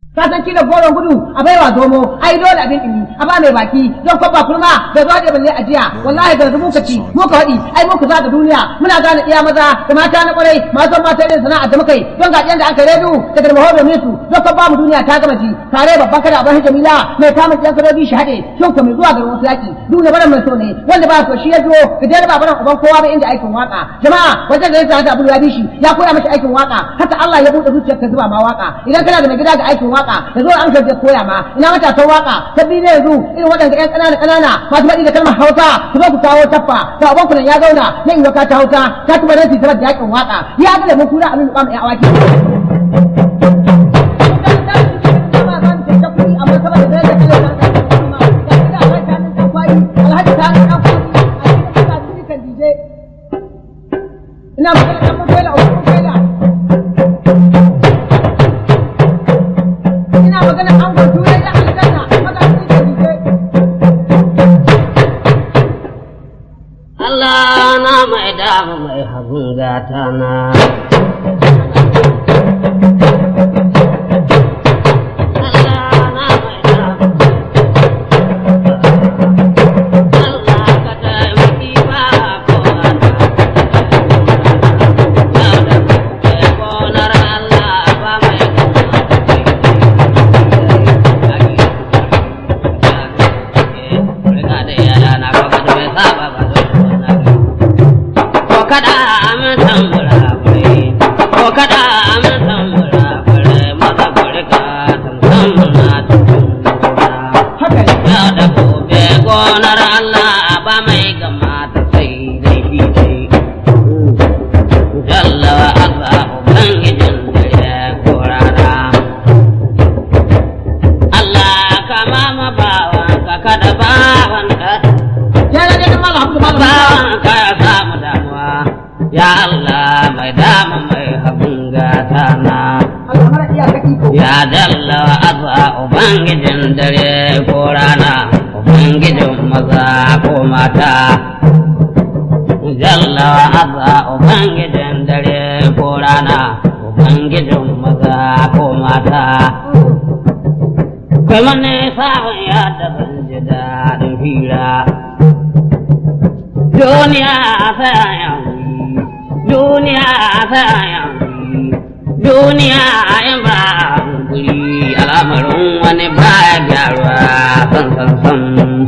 ka san kila goron gudu a baiwa zomo ai dole abin dimi a ba mai baki don ko ba kurma da zuwa da balle ajiya wallahi da zumu ka ci mu ka wadi ai mu ka zaga duniya muna gane iya maza da mata na kwarai masu mata irin sana'a da muka yi don ga da aka redu da garma hodo ne su don ko ba mu duniya ta gama ji tare babban kada abin jamila mai kama yan kadoji shi hade shin ko mai zuwa garin wasu yaki duniya baran mai so ne wanda ba so shi ya zo da dai ba baran uban kowa ba inda aikin waka jama'a wajen da ya sa Abu ya bi shi ya koya mashi aikin waka haka Allah ya bude zuciyarka zuba ma waka idan kana da mai gida ga aikin waka waka da zo an kaje koya ma ina matasan waka sabbi ne yanzu irin waɗanda ƴan ƙanana ƙanana masu faɗi da kalmar hausa ku zo ku kawo taffa to abon ku nan ya zauna ya in ta hausa ta tuba da su sabar da yakin waka ya ga da mun kura amin kwam ƴan awaki ina magana kan mafaila a wurin mafaila ina magana an gwato ya da aljanna maka su da dije Allah na mai dama mai hagun gata na. Allah na mai dama. Allah ka taimaki ba kowa na. Yau da gobe gonar Allah ba mai Riga da yara na kwakwa da bai saba ba zo na ko kada amin tambura fure ko kada amin tambura fure maza fure ka tamtam na tambura haka ne yau da gobe gonar Allah ba mai gama ta sai dai shi dai jalla wa azza ubangijin dare ko rana Allah kama ma bawan ka kada bawan ka ya da da mallam Abdul mallam bawan ka ya samu damuwa ya Allah mai dama mai habin gata na Allah mara iyaka iko ya dalla wa azza ubangijin dare ko rana ubangijin maza ko mata jalla wa azza ubangijin dare ko rana ubangijin maza ko mata kai mane sabon ya da ban ji daɗin hira duniya ta yanzu duniya ta yanzu duniya in ba guri al'amarin wani baya gyaruwa san san san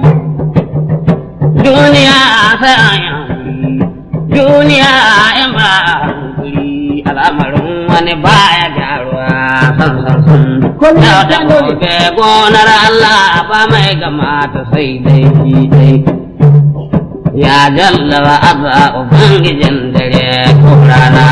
duniya ta yanzu duniya in ba guri al'amarin wani baya gyaruwa san san san Komai yau da ya dole. gobe gonar Allah ba mai gama ta sai dai shi dai ya jalla wa azza ubangijin dare ko rana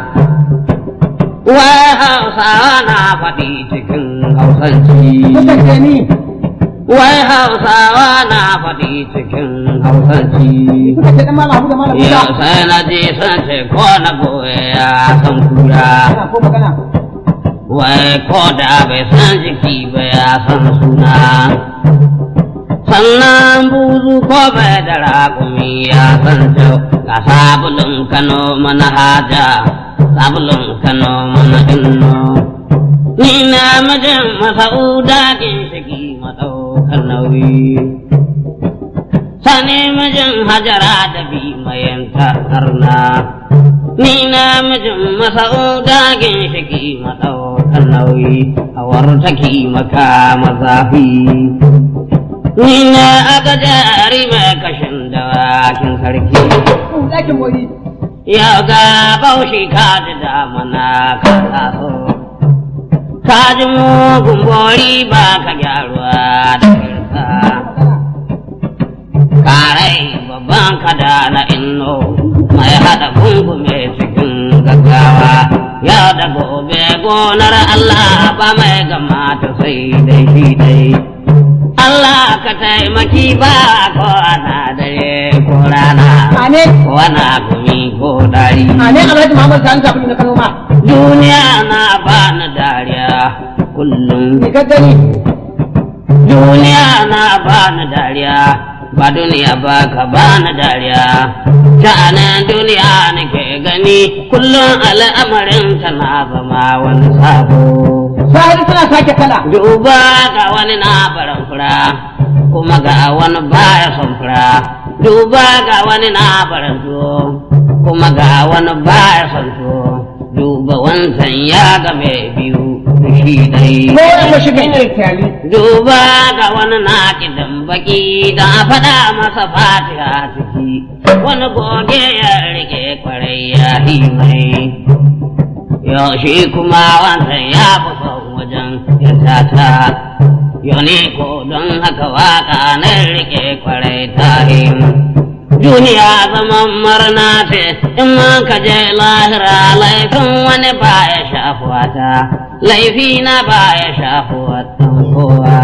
wai hausawa na faɗi cikin hausanci mutan ke ni wai hausawa na faɗi cikin hausanci suka ce dan mallam Abdul mallam Musa yau sai na je sun ce ko na goye ya san kura ana ko magana wai ko da bai san jiki ba ya san suna sannan buzu ko bai da raƙumi ya san jau ga sabulun kano mana haja sabulun kano mana inno ni na mijin masa'uda ginshiki maɗaukar nauyi sani mijin hajara da bi mayan karna ni na mijin masa'uda ginshiki maɗaukar nauyi a wartaki maka mazafi ni na aka jari mai kashin dawakin sarki ku dakin mori yau ga baushi ka ji damana ka taso ka ji mugun bori ba ka gyaruwa da kirka karai babban kada na inno mai haɗa gungume cikin gaggawa yau da gobe gonar Allah ba mai gama ta sai dai shi dai Allah ka taimaki ba ko ana dare ko rana ane ko ana gumi ko dari ane Alhaji Muhammad Sani Sabulu na Kano ma duniya na bani dariya kullum ni ka gani duniya na bani dariya ba duniya ba ka ba na dariya sha'anin duniya nake gani kullum al'amarin tana zama wani sabo Sahari suna sake kala. duba ga wani na baran fura kuma ga wani baya son fura duba ga wani na baran tuwo kuma ga wani baya son tuwo duba wancan ya ga mai biyu da shi dai Ko wani ko shiga inda kyali. duba ga wani na kidan baki da a faɗa masa fatiha ciki wani goge ya rike kwarai ya yi mai yaushe kuma wancan ya fi son wajen ya tata yau ne ko don haka waka na rike kwarai ta yi duniya zaman marna ce in man ka je lahira laifin wani ba ya shafuwa ta laifi na ba ya shafuwa ɗan kowa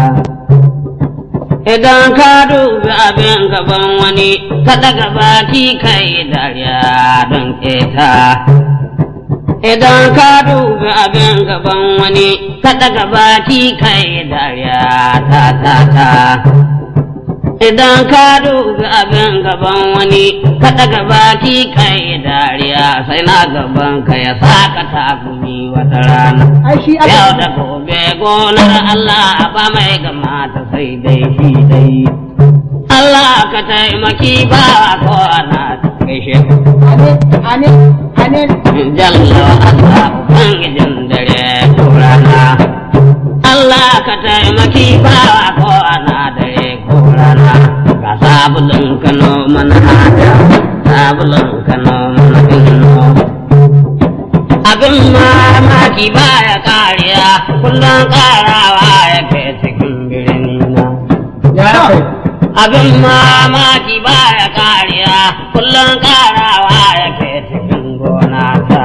idan ka dubi abin gaban wani ka daga baki kai dariya don keta idan ka dubi abin gaban wani ka daga baki kai dariya ta ta ta idan ka dubi abin gaban wani ka daga baki kai dariya sai na gaban ka ya saka takumi wata rana Ai shi yau aka. da gobe gonar Allah ba mai gama ta sai dai shi dai Allah ka taimaki ba ko ana gaishe ka Amin, amin, amin. jalla wa Allah ubangijin dare ko rana Allah ka taimaki ba ko ana dare ko rana ga sabulun kano mana hada sabulun kano mana inno abin mamaki baya kariya kullum karawa yake cikin birni na Ya kai. abin mamaki baya kariya kullum karawa yake cikin gona ta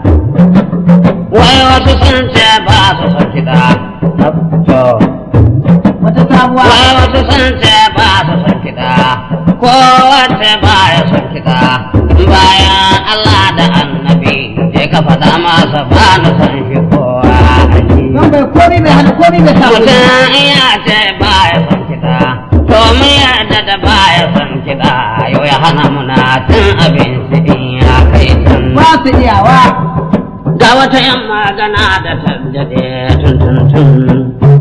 wai wasu sun ce ba su son kiɗa to Wata sabuwa. wai wasu sun ce ba su son kiɗa ko wace ba ya son kiɗa bayan Allah da annabi je ka faɗa masa ba na son shi kowa Don bai komi mai hana komi mai sa wani. mutum ya ce ba ya son kiɗa to mu yarda da ba ya son kiɗa yau ya hana muna cin abinci in ya kai can Ba su iyawa. ga wata yan magana da ta daɗe tun tun tun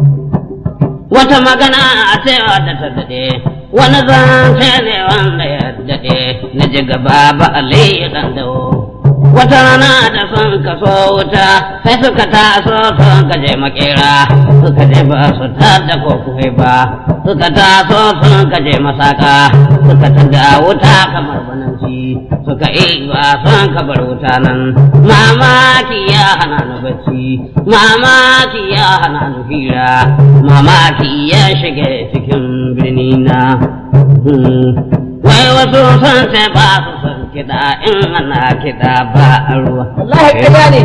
wata magana a cewa da ta daɗe wani zance ne wanda ya daɗe na ji gaba ba aliyu ɗan dawo wata rana da sun kaso wuta sai suka taso sun kaje makera suka je ba su tada ko kuwa ba suka taso sun kaje masaka suka tada wuta kamar bananci suka yi ba sun kabar wuta nan mamaki ya hana ni bacci mamaki ya hana ni hira mamaki ya shige cikin birni na Hmm. wai wasu sun ce ba su son kiɗa in ana kiɗa ba a ruwa Wallahi ƙarya ne.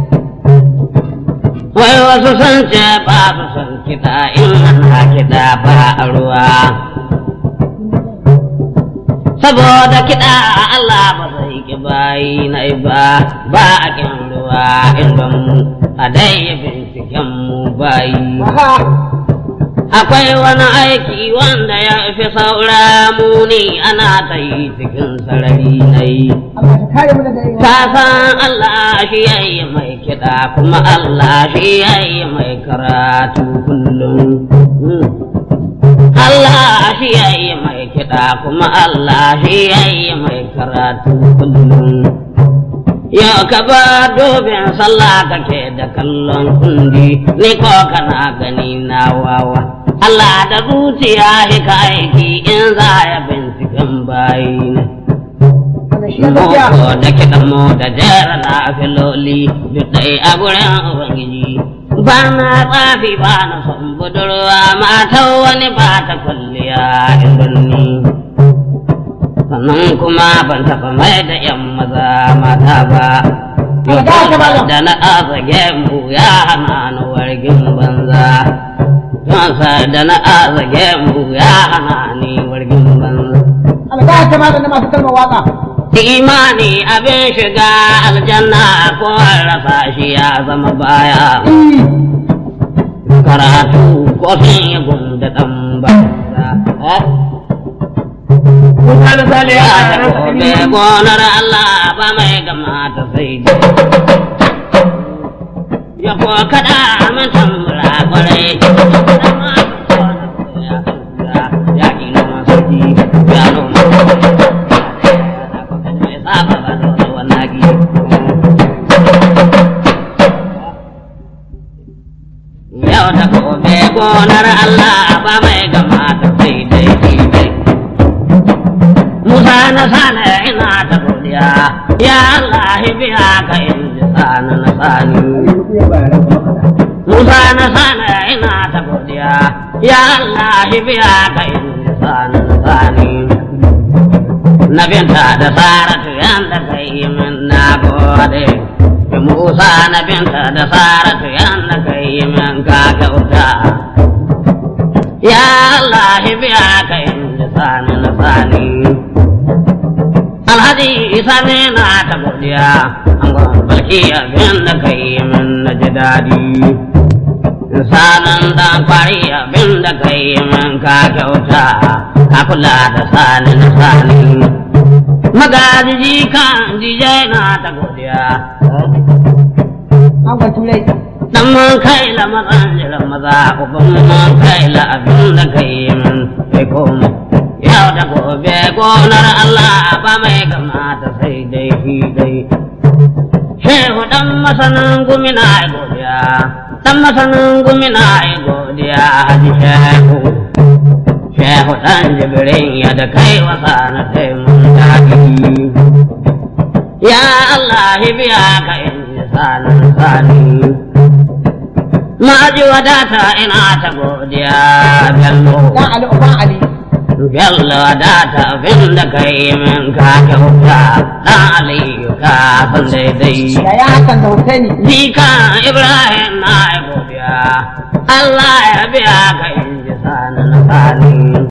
wai wasu sun ce ba su son kiɗa in ana kiɗa ba a ruwa saboda kiɗa Allah ba zai ki bayi na ba ba a kin ruwa in ban mu a dai binciken mu bayi Aha. akwai wani aiki wanda ya fi saura muni ana ta yi cikin sarari na yi Allah ka kare mu daga yin ka san Allah shi ya yi mai kiɗa kuma Allah shi ya yi mai karatu kullum Hmm. Allah shi ya yi mai kiɗa kuma Allah shi ya yi mai karatu kullum Yau ka ba dobin sallah kake da kallon kundi, ni ko kana gani na wawa. Allah da zuciya shi ka aiki in za ya binciken bayi ne. Wannan shi ya gaskiya. Moko da kiɗan mu da jera na filoli duk ɗai a gurin Ubangiji. Ba na tsafi ba na son budurwa matan wani ba ta kwalliya in birni. sannan kuma ban taɓa mai da ‘yan maza mata ba. Allah ga ka malam. Da na azage mu ya hana ni wargin banza. Yansa da na azage mu ya hana ni wargin banza. Allah ka ta malam na masu kalmar waka. Imani abin shiga aljanna ko an rasa shi ya zama baya. Karatu ko fin yi gunda ɗan banza. Eh? Musa na sale ya Ya ƙara ta rasa gobe ilimi. gonar Allah ba mai gama ta sai dai. Ya ko kada min tambura kwarai. Ya ki noma sarki ya noma. Mai saba ba da wannan gi. Yau ta gobe gonar Allah ba mai gama ta sai dai dai. Musa na sana ina ta godiya, ya Allah biya ka in ji sana na sani. Musa na sana ina ta godiya, ya Allah biya ka in ji sana na sani. Na binta da Saratu yanda ka yi min na gode. Musa na binta da Saratu yanda ka yi min ka kyauta. Ya Allah biya ka in ji sana na sani. Alhaji Isa ne na ta godiya, an balki abin da ka yi min na ji daɗi. Sanan dan kwari abin da ka yi min ka kyauta, ka kula da sani na sani. Magajiji kan jijai na ta godiya, An gwan turai. dan mun kai la mazan jiran maza, uban mun kai la abin da ka yi min sai koma. Yau da gobe gonar Allah ba mai kamata sai dai shi dai. Shehu dan masanin gumina ai godiya, dan masanin gumina ai godiya haji shehu. Shehu dan jibirin ya da kai wasa na taimun daɗi. Ya Allah biya ka in ji sanin sani. Ma'aji wadata ina ta godiya bello. Dan Ali Uban Ali. Bello da ta abin da ka yi min ka kyauta ɗan Aliyu ka san daidai. Da ya hakan da Husaini. Jika Ibrahim na yi godiya, Allah ya biya ka